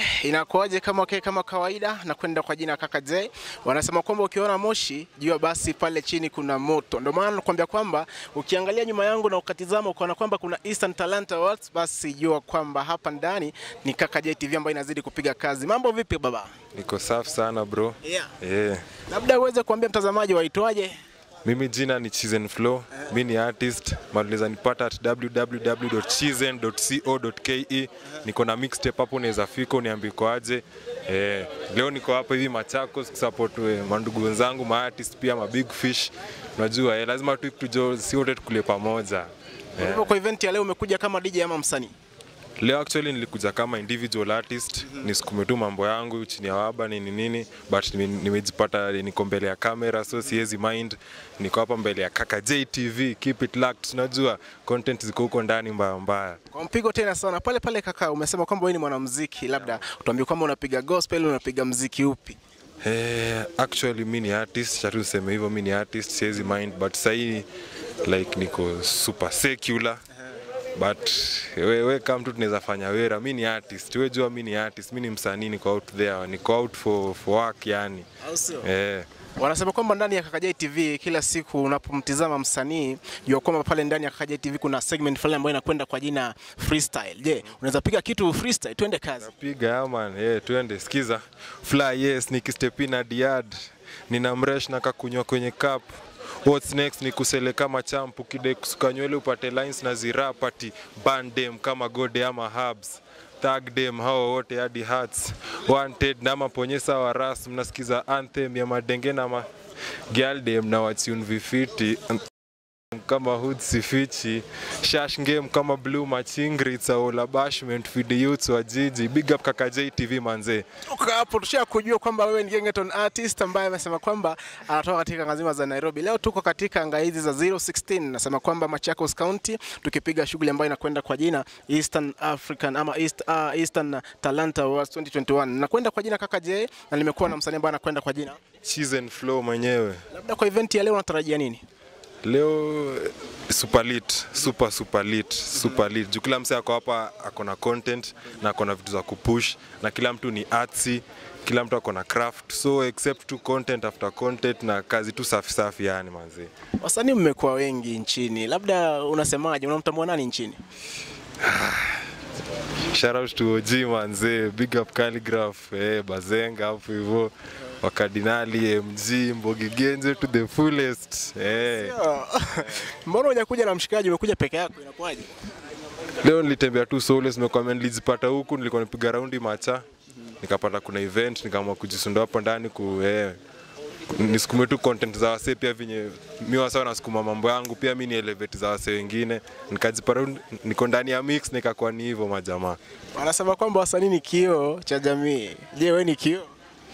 inakuaje kama okay, kama kawaida na kwenda kwa jina Kaka J. Wanasema kwamba ukiona moshi jua basi pale chini kuna moto. Ndio maana nakwambia kwamba ukiangalia nyuma yangu na ukatizama ukaona kwamba kuna Eastern Talent Awards, basi jua kwamba hapa ndani ni Kaka J TV ambayo inazidi kupiga kazi. Mambo vipi baba? Niko safi sana bro. Yeah. Yeah. Labda uweze kuambia mtazamaji waitwaje? Mimi jina ni Chizen Flow. Mi ni artist. Maliza nipata at www.chizen.co.ke. Niko na mixtape hapo unaweza fika uniambie iko aje. Eh, leo niko hapa hivi Machakos kusupport eh, mandugu wenzangu ma artist pia ma big fish. Unajua eh, lazima tu tujo si wote tukule pamoja. Kwa hivyo kwa event ya leo umekuja kama DJ ama msanii? Leo actually nilikuja kama individual artist, nisukume tu mambo yangu chini ya waba nini nini, but nime- nimejipata niko mbele ya kamera, so siwezi mind. Niko hapa mbele ya Kaka JTV, keep it locked. Unajua content ziko huko ndani mbaya mbaya. Kwa mpigo tena sana pale pale. Kaka, umesema kwamba wewe ni mwanamuziki, labda utuambie kwamba unapiga gospel, unapiga muziki upi? Eh, actually mi ni artist, cha tuseme hivyo, mi ni artist, siwezi mind, but sahii like niko super secular but we, we kama mtu tunaweza fanya wera, mi ni artist, we jua mi ni artist, mi ni msanii, niko out there, niko out for, for work yani Au sio? eh. Wanasema kwamba ndani ya Kaka J TV kila siku unapomtizama msanii jua kwamba pale ndani ya Kaka J TV kuna segment fulani ambayo inakwenda kwa jina freestyle. Je, unaweza piga kitu freestyle? Twende kazi. Piga yaman, yeah, tuende sikiza. Fly yes, nikistep in hadi yard. Nina mresh na kakunywa kwenye cup. What's next ni kusele kama champu kide kusuka nywele upate lines na zirapati bandem kama gode ama hubs tag dem hao wote hadi hearts wanted na maponyesa wa ras mnasikiza anthem ya madenge na ma girl dem na watune vifiti kama hood sifichi shash game kama blue machingri it's all a bashment for the youths wa jiji big up kaka JTV manze Toka hapo tusha kujua kwamba wewe ni gengeton artist ambaye amesema kwamba anatoka katika anga zima za Nairobi. Leo tuko katika anga hizi za 016, nasema kwamba Machakos County, tukipiga shughuli ambayo inakwenda kwa jina Eastern African ama East, uh, Eastern Talent Awards 2021. Nakwenda kwa jina Kaka J na nimekuwa na msanii ambaye anakwenda kwa jina. cheese and flow mwenyewe Labda kwa event ya leo unatarajia nini? leo super lit super super lit super lit juu kila mse ako hapa ako na content na ako na vitu za kupush na kila mtu ni artsy kila mtu ako na craft so except tu content after content na kazi tu safi safi yani manze Wasanii mmekuwa wengi nchini, labda unasemaje? Unamtambua nani nchini? Shout out to OG manze, big up Calligraph, eh, Bazenga hapo hivyo wakardinali MG Mbogi Genje to the fullest. Eh. Mbona hujakuja na mshikaji, umekuja peke yako, inakuwaje? Leo nilitembea tu solo, nimekwambia nilijipata huku, nilikuwa nipiga raundi macha, nikapata kuna event, nikaamua kujisunda hapo ndani ku eh, nisukume tu content za wasee pia venye mi wasa wanasukuma mambo yangu pia mi ni elevate za wasee wengine nikajipata tu niko ndani ya mix nikakuwa ni hivyo majamaa Wanasema kwamba wasanii ni kioo cha jamii. Je, wewe ni kioo?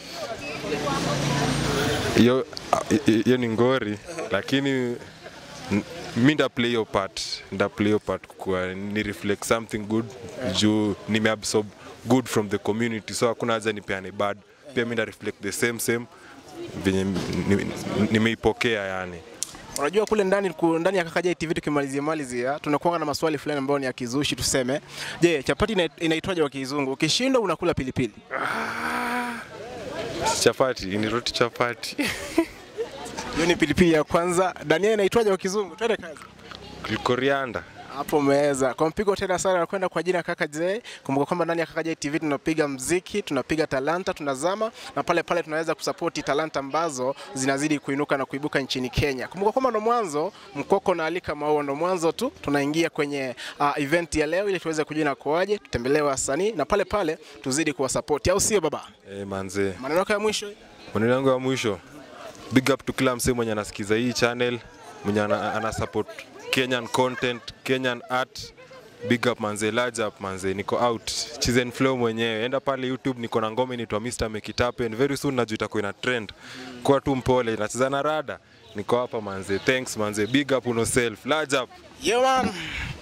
hiyo hiyo ni ngori lakini n- mi nda play your part nda play your part kwa ni reflect something good juu nimeabsorb good from the community so hakuna haja nipeane bad pia mi nda reflect the same same venye ni- ni- nimeipokea yani Unajua kule ndani ku- ndani ya Kaka J TV tukimalizia malizia tunakuwa na maswali fulani ambayo ni ya kizushi tuseme. Je, chapati ina- inaitwaje kwa kizungu? Ukishindwa unakula pilipili. chapati ni roti chapati Hiyo ni pilipili ya kwanza. Dania inaitwaje kwa kizungu? Twende kazi. korianda Hapo umeweza. Kwa mpigo tena sana nakwenda kwa jina Kaka J. Kumbuka kwamba ndani ya Kaka J TV tunapiga mziki, tunapiga talanta, tunazama na pale pale tunaweza kusapoti talanta ambazo zinazidi kuinuka na kuibuka nchini Kenya. Kumbuka kwamba ndo mwanzo mkoko na alika maua ndo mwanzo tu, tunaingia kwenye uh, event ya leo ili tuweze kujua inakuaje, tutembelee wasanii na pale pale tuzidi kuwasapoti, au sio baba? eh, manze Maneno yako ya mwisho maneno yangu ya mwisho big up to kila msee mwenye anasikiza hii channel mwenye ana, ana support kenyan content kenyan art big up manze large up manze niko out chizen flow mwenyewe enda pale youtube niko na ngoma inaitwa mr make it happen very soon najua itakuwa ina trend kwa tu mpole nacheza na rada niko hapa manze thanks manze big up on yourself large up Yeah man.